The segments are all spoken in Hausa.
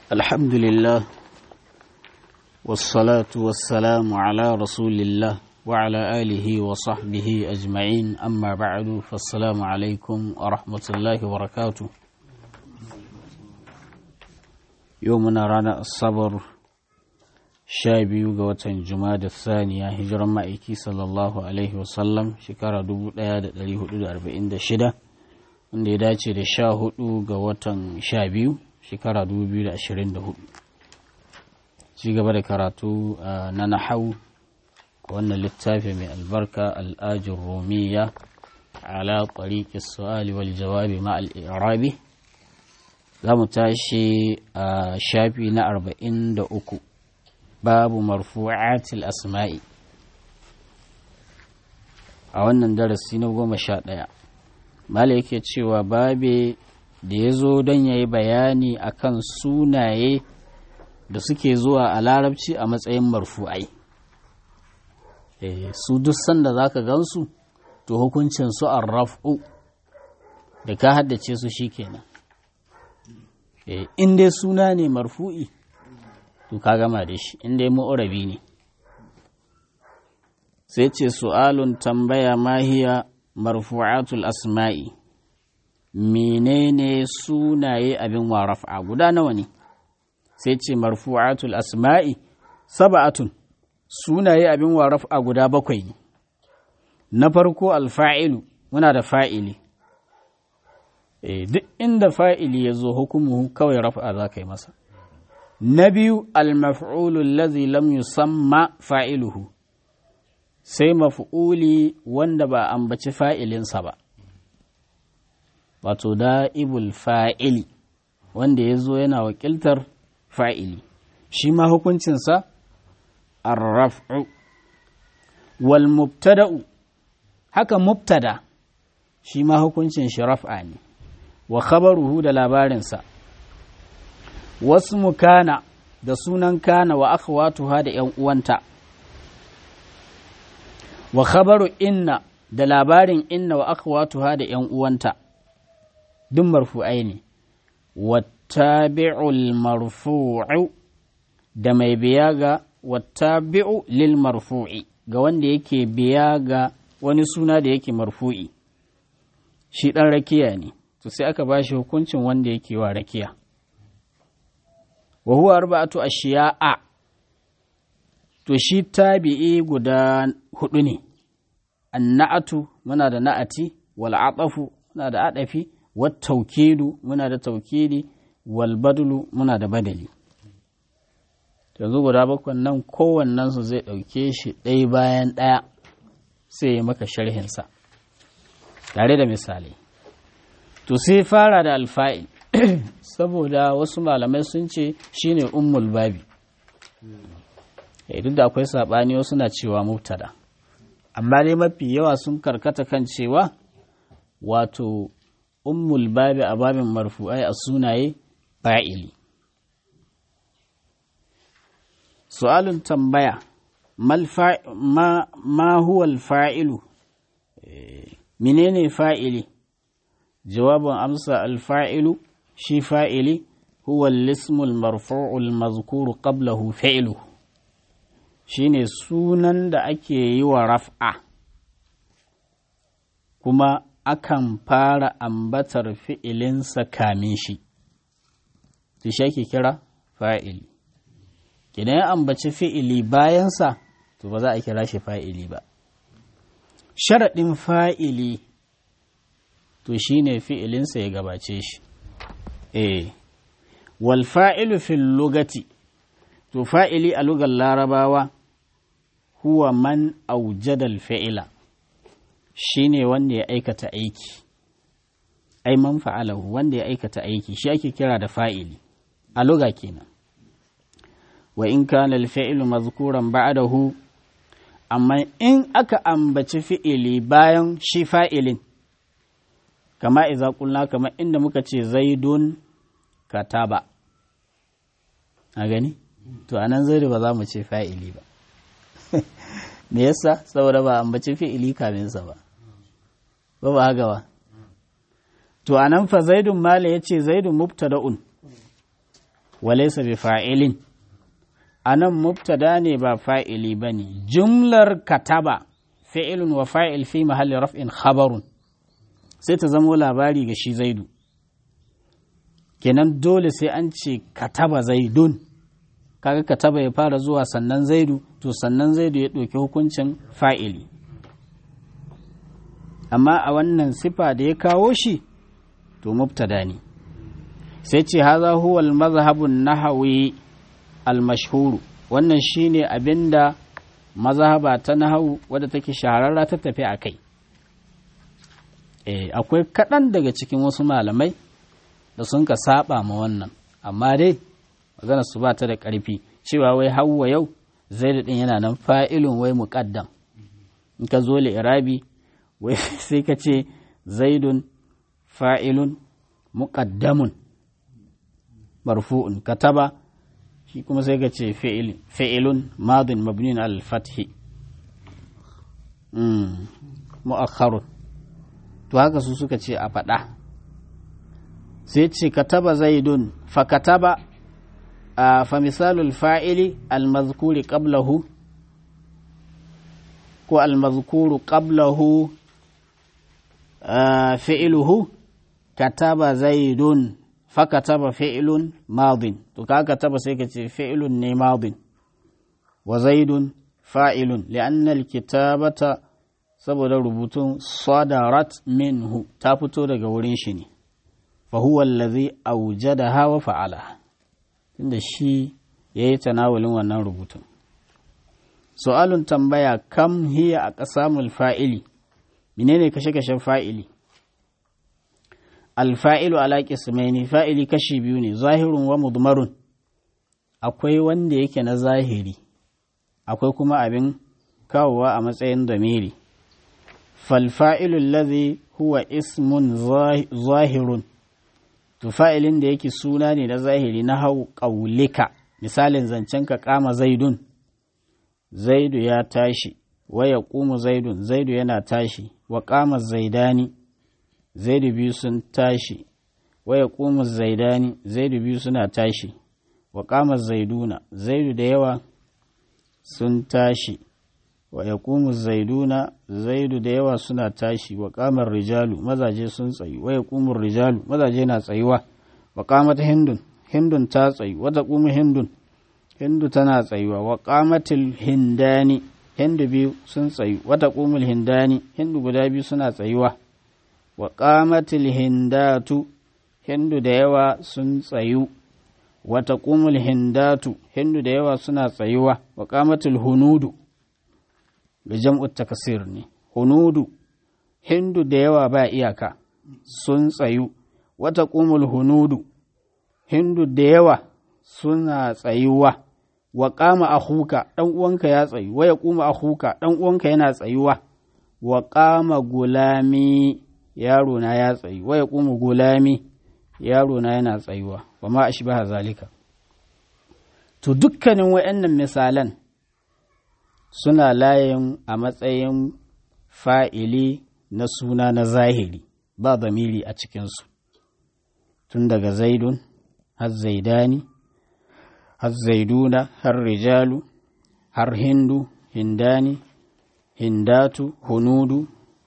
الحمد لله والصلاة والسلام على رسول الله وعلى آله وصحبه أجمعين أما بعد فالسلام عليكم ورحمة الله وبركاته يومنا رانا الصبر شابي وقوة جماد الثانية هجرا مائكي صلى الله عليه وسلم شكرا دبو ديادة دليه دو أربعين دا شدة wanda ya dace da sha hudu ga watan sha biyu shekara 2024 ci gaba da karatu na nahau wannan littafi mai albarka al'ajin romiya ala ƙwariƙi su'ali wal jawabi ma al'irabi za mu tashi a shafi na 43 babu marfu'atil asma'i a wannan darasi na goma sha ɗaya mala yake cewa babe da ya zo don ya yi bayani akan sunaye da suke zuwa a larabci a matsayin marfu'ai su duk sanda za ka gansu to hukuncin su an raf'u da ka haddace su shi kenan in dai suna ne marfu'i to ka gama da shi in dai mu'urabi ne sai ce su'alun tambaya mahiya marfu'atul asma'i menene sunaye abin wa raf'a guda nawa ne sai ce marfu'atul asma'i saba'atun sunaye abin wa raf'a guda bakwai ne na farko alfa'ilu muna da fa'ili e, duk inda fa'ili ya zo hukumu kawai raf'a za ka yi masa na biyu almaf'ulul lazi lam yusamma fa'iluhu sai maf'uli wanda ba ambaci fa'ilinsa ba wato da'ibul fa'ili wanda ya zo yana wakiltar fa'ili shi ma hukuncinsa arraf'u wal mubtada'u haka mubtada shi ma hukuncin shi raf'a ne wa khabaruhu da labarinsa wasu mukana da sunan kana wa akhwatuha da ‘yan uwanta wa khabaru inna da labarin inna wa akhwatuha da ‘yan uwanta duk marfu'ai ne wattabi'ul marfu'u da mai biya ga wattabi'u lil marfu'i ga wanda yake biya ga wani suna da yake marfu'i shi ɗan rakiya ne to sai aka ba shi hukuncin wanda yake wa rakiya wa huwa arba'atu ashiya'a to shi tabi'i guda hudu ne anna'atu muna da na'ati wal atafu muna da adafi wat tawkidu muna da tawkidi wal badlu muna da badali yanzu guda bakwan nan kowannen su zai dauke shi ɗaya bayan ɗaya sai ya maka sharhin sa tare da misali to sai fara da alfa'il saboda wasu malamai sun ce shine ummul babi duk da akwai saɓani wasu na cewa mubtada amma dai mafi yawa sun karkata kan cewa wato ummul babi a babin marfu'ai a sunaye fa'ili su'alun tambaya ma, ma huwa alfa'ilu menene fa'ili jawabin amsa alfa'ilu shi fa'ili huwa lismul marfu'ul mazkuru qablahu fa'iluhu shine sunan da ake yi wa raf'a kuma akan fara ambatar fi'ilinsa kamin shi to shi ake kira fa'ili idan ya ambaci fi'ili bayansa to ba za a kira shi fa'ili ba sharaɗin fa'ili to shine fi'ilinsa ya gabace shi eh wal fa'ilu fil lugati to fa'ili a lugar larabawa huwa man aujadal fa'ila shi ne wanda ya aikata aiki ai man fa'alahu wanda ya aikata aiki shi ake kira da fa'ili a luga kenan wa in kana alfa'ilu mazkuran ba'dahu amma in aka ambaci fi'ili bayan shi fa'ilin kama iza kulna kama inda muka ce zaidun kataba a gani to a nan zai ba za mu ce fa'ili ba me yasa saboda ba ambaci fi'ili kaminsa ba ba ba haka ba to a nan fa zaidun mala ya ce zaidun mubtada'un walaysa bi fa'ilin anan mubtada ne ba fa'ili bane jumlar kataba fi'ilun wa fa'il fi mahalli raf'in khabarun sai ta zamo labari ga shi zaidu kenan dole sai an ce kataba zaidun kaga kataba ya fara zuwa sannan zaidu to sannan zaidu ya ɗauki hukuncin fa'ili amma a wannan sifa da ya kawo shi to mubtada ne sai ce haza huwa al-mazhabun nahawi al-mashhuru wannan shine abinda mazhaba ta nahawu wadda take shahararra ta tafi a kai eh akwai kaɗan daga cikin wasu malamai da sun ka saba ma wannan amma dai magana su ba ta da ƙarfi cewa wai hawa yau zai din yana nan fa'ilun wai muƙaddam in ka zo irabi wai sai ka ce zaidun fa'ilun muƙaddamun marfu'un kataba shi kuma sai ka ce fi'ilun madin mabnin al-fathi mu'akharun to haka su suka ce a faɗa sai ce kataba zaidun fa kataba fa misalul fa'ili al-mazkuri qablahu ko al-mazkuru qablahu fi'iluhu kataba zaidun fa kataba fi'ilun madin to ka kataba sai ka ce fi'ilun ne madin wa zaidun fa'ilun li'anna al-kitabata saboda rubutun sadarat minhu ta fito daga wurin shi ne fa huwa allazi awjadaha wa fa'ala tunda shi yayi tanawulin wannan rubutun su'alun tambaya kam hiya a qasamul fa'ili menene kashe-kashen fa'ili alfa'ilu ala qismaini fa'ili kashi biyu ne zahirun wa mudmarun akwai wanda yake na zahiri akwai kuma abin kawowa a matsayin damiri فالفاعل الذي هو اسم ظاهر to fa'ilin da yake suna ne na zahiri na hau ƙaulika misalin zancen ka kama zaidun zaidu ya tashi wa ya ƙumu zaidun zaidu yana tashi wa kama zaidani zaidu biyu sun tashi wa ya ƙumu zaidani zaidu biyu suna tashi wa kama zaiduna zaidu da yawa sun tashi wa ya zaiduna zaidu da yawa suna tashi wa kamar rijalu mazaje sun tsayi wa ya rijalu mazaje na tsayuwa wa kamat hindun hindun ta tsayi wata kuma hindun hindu tana tsayuwa wa kamatil hindani hindu biyu sun tsayi wata kumul hindani hindu guda biyu suna tsayuwa wa kamatil hindatu hindu da yawa sun tsayu wata kumul hindatu hindu da yawa suna tsayuwa wa kamatil hunudu da jam'ut takasir ne, hunudu, hindu da yawa ba iyaka sun tsayu, wata ƙumul hunudu, hindu da yawa suna tsayuwa, wa ƙama a huka ɗan uwanka ya tsayu, wa ya ƙuma a huka ɗan uwanka yana tsayuwa, wa ƙama gulami yaro na ya tsayu, wa ya ƙuma gulami yaro na yana tsayuwa, wa ma a shi zalika. To dukkanin wa'yannan misalan suna layin a matsayin fa'ili na suna na zahiri ba zamiri a cikinsu tun daga zaidun har zaidani har zaiduna har rijalu har hindu hindani hindatu hunudu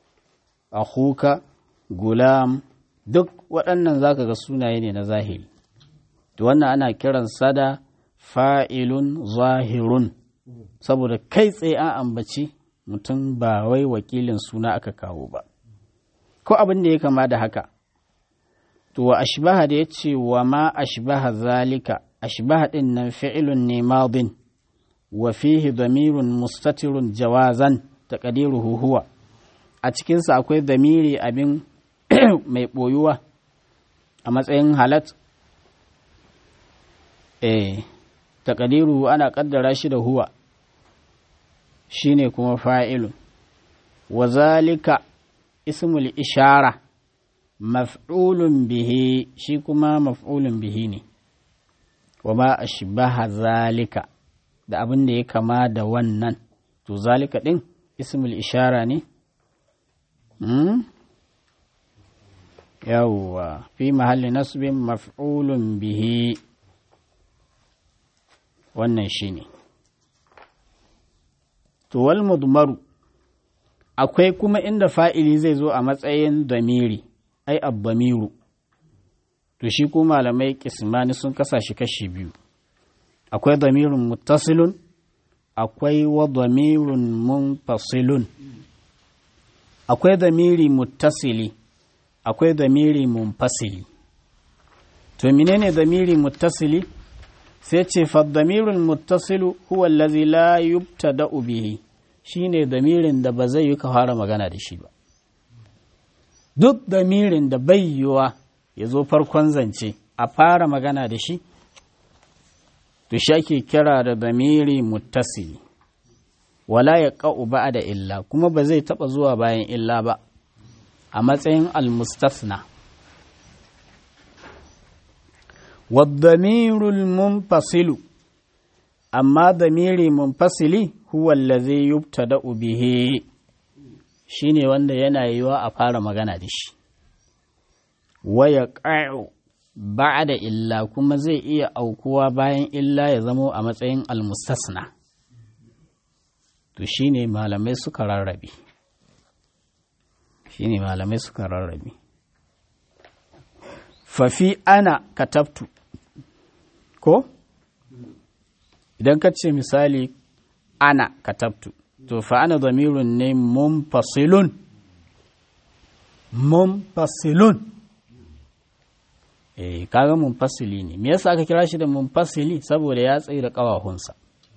akuka gulam duk waɗannan zaka ga sunaye ne na zahiri to wannan ana kiran sada fa'ilun zahirun saboda kai tsaye an ambaci mutum ba wai wakilin suna aka kawo ba ko abin da ya kama da haka to wa ashbaha da ya ce wa ma ashbaha zalika ashbaha din nan fi'ilun ne madin wa fihi damirun mustatirun jawazan taqdiruhu huwa a cikinsa akwai damiri abin mai boyuwa a matsayin halat eh taqdiruhu ana kaddara shi da huwa shine kuma fa'ilun wa zalika ismul ishara maf'ulun bihi shi kuma maf'ulun bihi ne wa ma ashbaha zalika da abin da ya kama da wannan to zalika din ismul ishara ne hmm? yawwa fi mahalli nasbin maf'ulun bihi wannan shi ne tuwal mudmaru akwai kuma inda fa'ili zai zo a matsayin damiri ai abbamiru to shi ko malamai kismani sun kasa shi kashi biyu akwai damirin muttasilun akwai wa damirun munfasilun akwai damiri muttasili akwai damiri munfasili to menene damiri muttasili sai ce faddamirul muttasilu huwa allazi la yubtada'u bihi shine damirin da ba zai yi ka fara magana da shi ba duk damirin da bai yiwa ya zo farkon zance a fara magana da shi to shi ake kira da damiri muttasili wala ya ƙa'u ba da illa kuma ba zai taɓa zuwa bayan illa ba a matsayin almustasna والضمير المنفصل أما ضمير منفصل هو الذي يبتدأ به shine wanda yana yiwa a fara magana da shi waya ƙa'u ba da illa kuma zai iya aukuwa bayan illa ya zamo a matsayin almustasna to shine malamai suka rarrabe shine malamai suka rarrabe fafi ana katabtu ko idan ka ce misali ana katabtu to fa ana zamirun ne munfasilun munfasilun eh kaga munfasili ne me yasa aka kira shi da munfasili saboda ya tsaye da kawahunsa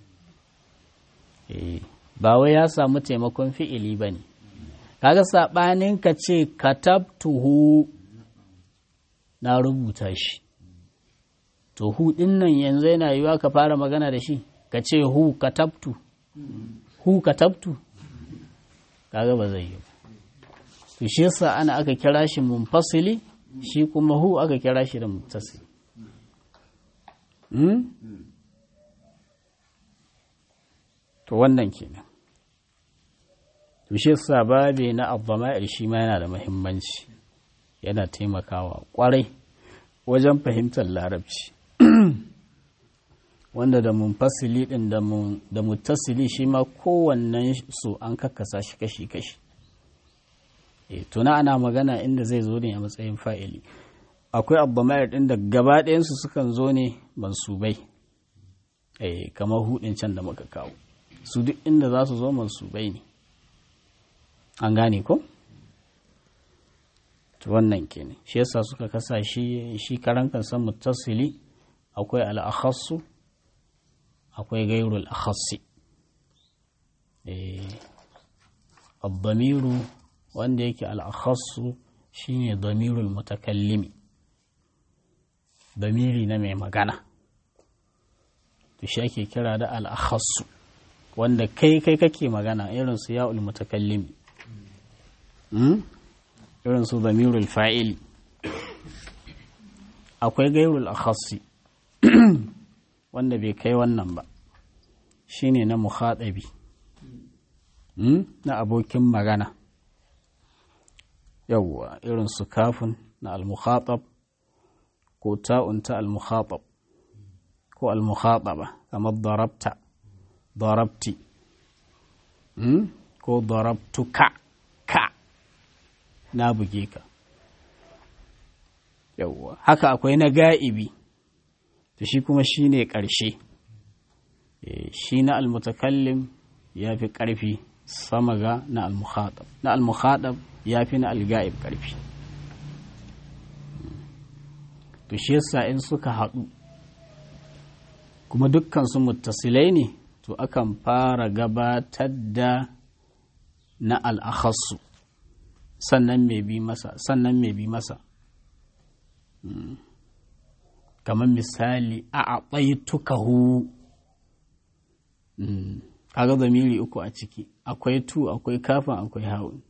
eh ba wai ya samu taimakon fi'ili bane kaga sabanin ka ce katabtuhu na rubuta shi to hu din nan yanzu yana yiwa ka fara magana da shi ka ce hu katabtu hu katabtu kaga ba zai yi to shi yasa ana aka kira shi munfasili shi kuma hu aka kira shi da muttasili hmm? to wannan kenan to shi yasa babe na abdama'ir shi ma yana da muhimmanci yana taimakawa kwarai wajen fahimtar larabci wanda da munfasili din da muttasili shi ma kowannen su an kakkasa shi kashi-kashi e tuna ana magana inda zai zo ne a matsayin fa'ili akwai abbamayar din da gaba ɗayansu sukan zo ne mansubai e kamar hudin can da muka kawo su duk inda za su zo mansubai ne an gane ko? wannan kenan shi yasa suka kasa shi shi karan kansa muttasili akwai al-akhassu akwai gairul akhassi eh ad-damiru wanda yake al-akhassu shine damirul mutakallimi damiri na mai magana to shi ake kira da al-akhassu wanda kai kai kake magana irin su ya'ul mutakallimi irin su zamirul fa'ili akwai gairul akhassi wanda bai kai wannan ba shine na mukhatabi na abokin magana yawwa irin su kafin na al-mukhatab ko ta'un ta al-mukhatab ko al-mukhataba kamar darabta darabti ko darabtuka ka na buge ka yawwa haka akwai na ga'ibi to shi kuma shi ne ƙarshe shi na almutakallim ya fi ƙarfi sama ga na almuhaɗab na almuhaɗab ya fi na alga'ib ƙarfi to shi yasa in suka haɗu kuma dukkan su muttasilai ne to akan fara gabatar da na al'akhassu sannan mai bi masa sannan mai bi masa kamar misali a aɓaitukahu kaga zamiri uku a ciki akwai tu akwai kafin akwai hawan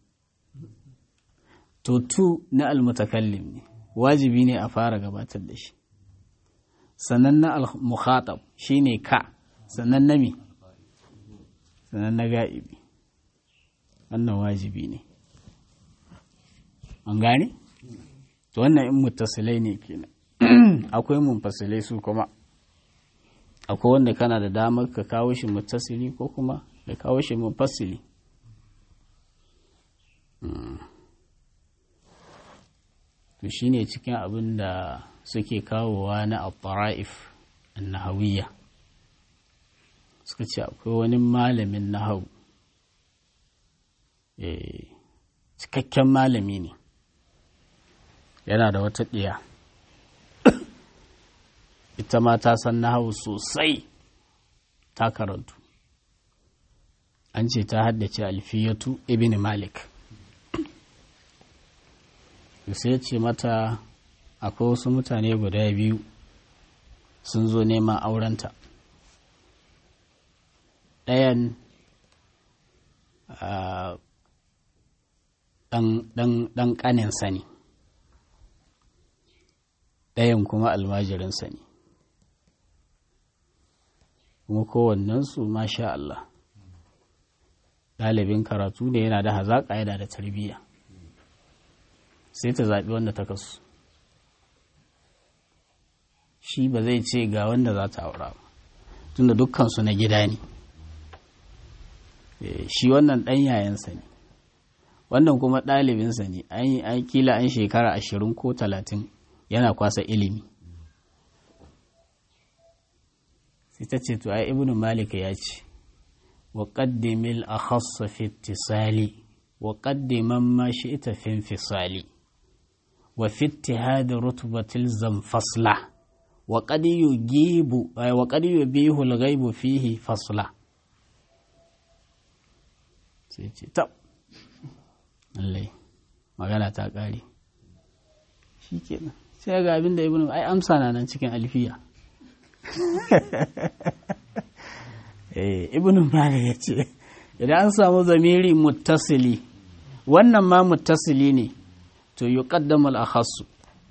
to tu na almutakallim ne wajibi ne a fara gabatar da shi sannan na al-mukhatab shine ka sannan na mi sannan na ga'ibi wannan wajibi ne an gane to wannan in muttasilai ne kenan akwai munfasilai su kuma akwai wanda kana da damar ka kawo shi mutasili ko kuma ka kawo shi mufassili to shine cikin abin da suke kawowa na al-tara'if an-nahawiyya suka ce akwai wani malamin nahau cikakken malami ne yana da wata ɗiya ita ma ta san nahau sosai ta karantu an ce ta haddace alfiyatu ibn malik sai ce mata akwai wasu mutane guda biyu sun zo neman aurenta ɗayan ɗan ƙaninsa ne ɗayan kuma almajirinsa ne kuma kowannensu masha Allah ɗalibin karatu ne yana da hazaƙa yana da tarbiyya sai ta zaɓi wanda ta kasu shi ba zai ce ga wanda za ta aura ba tunda dukkansu na gida ne shi wannan ɗan yayansa ne wannan kuma ɗalibinsa ne an kila an shekara ashirin ko talatin yana kwasa ilimi sai ta ce to ai ibnu malika ya ce wa qaddimil akhassa fi ittisali wa qaddiman ma shi'ta fi infisali wa fi ittihad rutbatil zanfasla wa qad yujibu wa qad yubihu al-ghaibu fihi fasla sai ce tab lallai magana ta ƙare shi kenan sai ga abin da ibn ai amsa na nan cikin alfiya eh ibn malik ya ce idan an samu zamiri muttasili wannan ma muttasili ne to yuqaddamu al-akhassu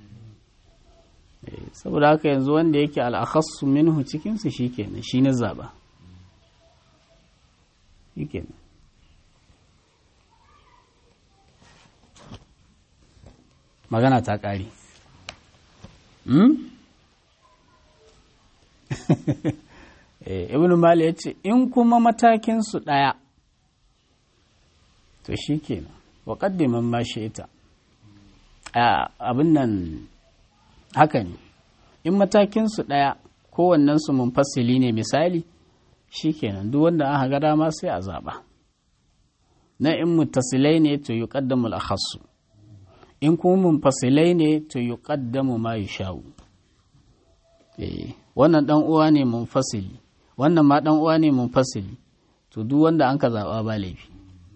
saboda haka yanzu wanda yake al-akhassu minhu cikin su shikenan shi na zaba shikenan magana ta ƙare ibn mali ya ce in kuma matakinsu ɗaya to shi kenan wa ƙaddiman ma shi ita abin nan haka ne in matakinsu ɗaya kowannensu munfasili ne misali shi kenan duk wanda aka ga dama sai a zaɓa na in mutasilai ne to yi ƙaddamul akhassu in kuma munfasilai ne to yi ƙaddamu ma yi sha'u wannan ɗan uwa ne munfasili wannan ma ɗan uwa ne munfasili to duk wanda an ka zaɓa ba laifi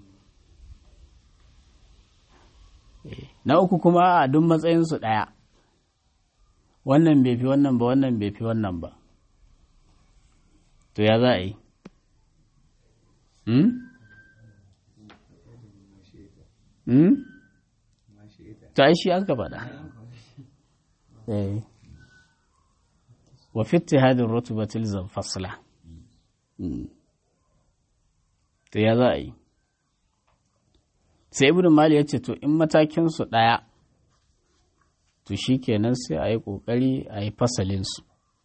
na uku kuma a duk matsayinsu ɗaya wannan bai fi wannan ba wannan bai fi wannan ba to ya za a yi hmm? hmm? ta shi an ka faɗa wa fitti hadin rutubatil zan fasla to ya za a yi sai ibn mali ya ce to in matakinsu ɗaya to shi kenan sai a yi ƙoƙari a yi fasalinsu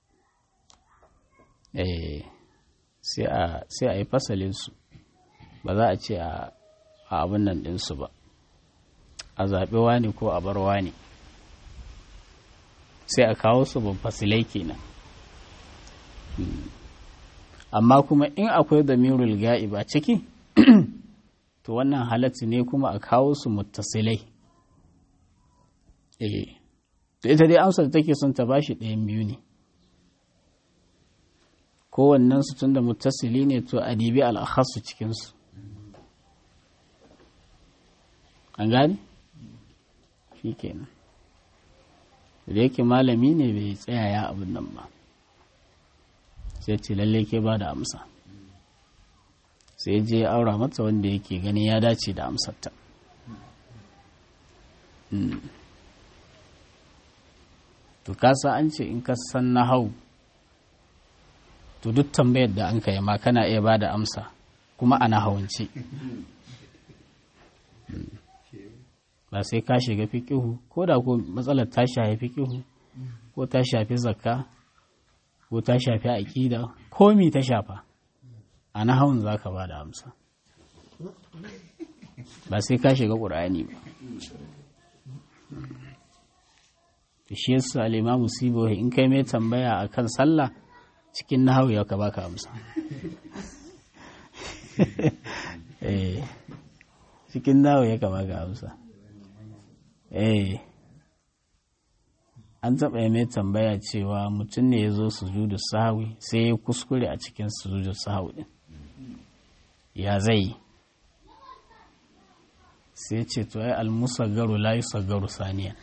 sai a yi fasalinsu ba za a ce a abin nan ɗinsu ba a zaɓi wani ko a bar wani sai a kawo su ban fasilai kenan amma kuma in akwai damirul ga'ib a ciki to wannan halatta ne kuma a kawo su muttasilai eh to ita dai amsar da take son ta bashi ɗayan biyu ne kowannen su tunda muttasili ne to a dibi al'akhasu cikinsu an gane shi kenan da yake malami ne bai tsaya ya abin nan ba sai ce lalle ke ba da amsa sai je ya aura mata wanda yake gani ya dace da amsarta to kasa an ce in ka san na hau to duk tambayar da an kai ma kana iya ba da amsa kuma ana hawance ba sai ka shiga fikihu ko da ko matsalar ta shafi fikihu ko ta shafi zakka ko ta shafi aƙida komi ta shafa a nahawun za ka ba da amsa ba sai ka shiga ƙur'ani ba shi yasa al'imamu sibo in kai mai tambaya a kan sallah cikin nahawu ya ka baka amsa cikin nahawu ya ka baka amsa eh an taɓa mai tambaya cewa mutum ne ya zo sujudu sahawi sai ya kuskure a cikin sujudu sahawi ɗin ya zai sai ce to ai almusaggaru la yusaggaru saniyan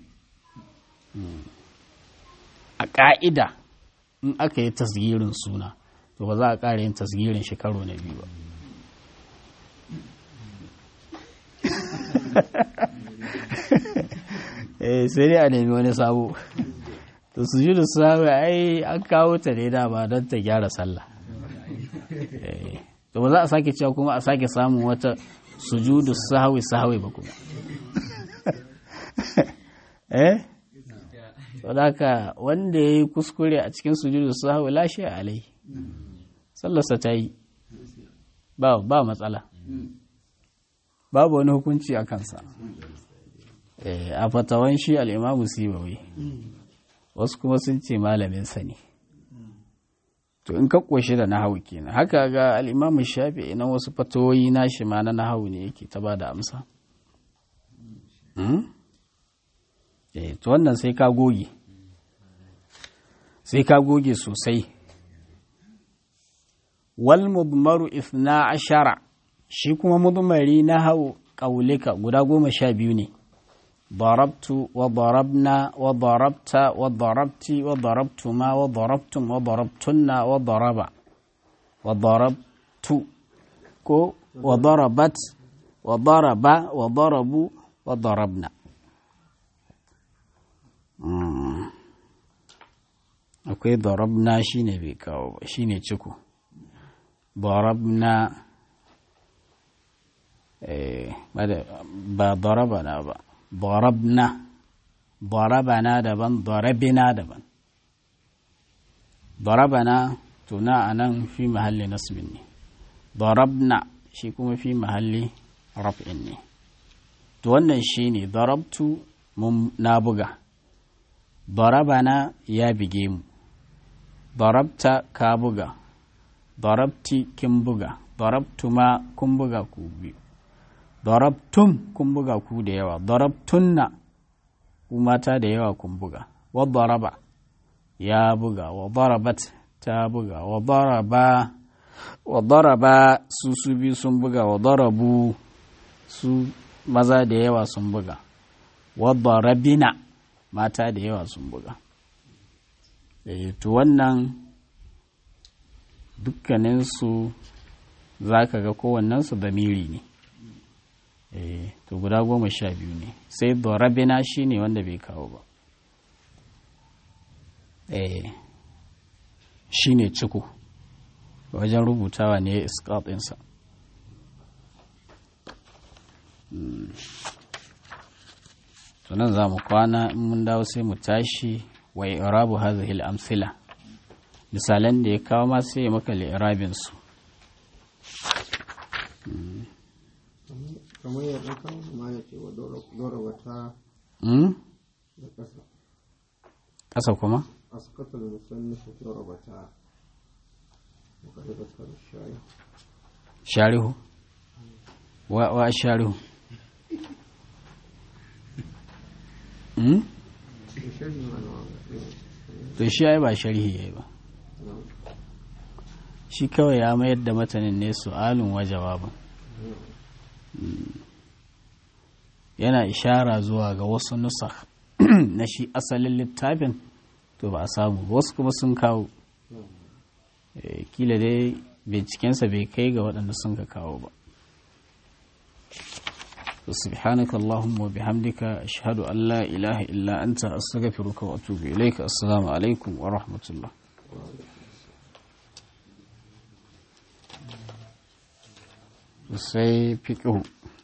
a ƙa'ida in aka yi tasgirin suna to ba za a ƙara yin tasgirin shi karo na biyu ba eh sai dai a nemi wani sabo to sujudu sahawi ai an kawo ta ne dama don ta gyara sallah to ba za a sake cewa kuma a sake samun wata sujudu sahawi sahawi ba kuma eh haka wanda ya yi kuskure a cikin sujudu sahawi lashe alai sallarsa ta yi ba ba matsala babu wani hukunci a kansa a fatawan shi al'imamu sibawai wasu kuma sun ce malamin sani to in ka ƙoshi da nahawu kenan haka ga al'imamu shafi na wasu fatawoyi na shi ma na nahawu ne yake ta ba da amsa to wannan sai ka goge sai ka goge sosai wal mudmaru ithna ashara shi kuma mudmari na hau ƙaulika guda goma sha biyu ne ضربت وضربنا وضربت وضربت وضربتما وضربتم وضربتن وضرب وضربت كو وضربت وضرب وضربوا وضربنا akwai darabna shine bai kawo ba shine ciko darabna ba darabana ba darabna darabana daban darabina daban darabana tuna a nan fi mahalli nasbin ne darabna shi kuma fi mahalli raf'in ne to wannan shi ne darabtu mun na buga darabana ya bige mu darabta ka buga darabti kin buga darabtuma kun buga ku biyu darabtum kun buga ku da yawa darabtunna ku mata da yawa kun buga wa daraba ya buga wa darabat ta buga wa daraba wa daraba su su biyu sun buga wa darabu su maza da yawa sun buga wa darabina mata da yawa sun buga to wannan dukkaninsu za ka ga kowannensu damiri ne to guda goma sha biyu ne sai dorabina shi ne wanda bai kawo ba shi ne ciko wajen rubutawa ne iskatinsa tunan za mu kwana in mun dawo sai mu tashi wa irabu hadhihi al-amthila misalan da ya kawo ma sai ya maka li'irabin su kamar ya ɗauka ma ya ce wa dora wata da ƙasa ƙasa kuma askatar musannifu dora wata mukarrabatar shayi sharihu wa wa sharihu hmm? sharhi mana to shi ai ba sharhi yayi ba shi kawai ya mayar da matanin ne su'alun wa jawabin yana ishara zuwa ga wasu nusa na shi asalin littafin to ba a samu wasu kuma sun kawo kila dai bincikensa bai kai ga waɗanda sun ka kawo ba سبحانك اللهم وبحمدك أشهد أن لا إله إلا أنت أستغفرك وأتوب إليك السلام عليكم ورحمة الله sai fiƙihu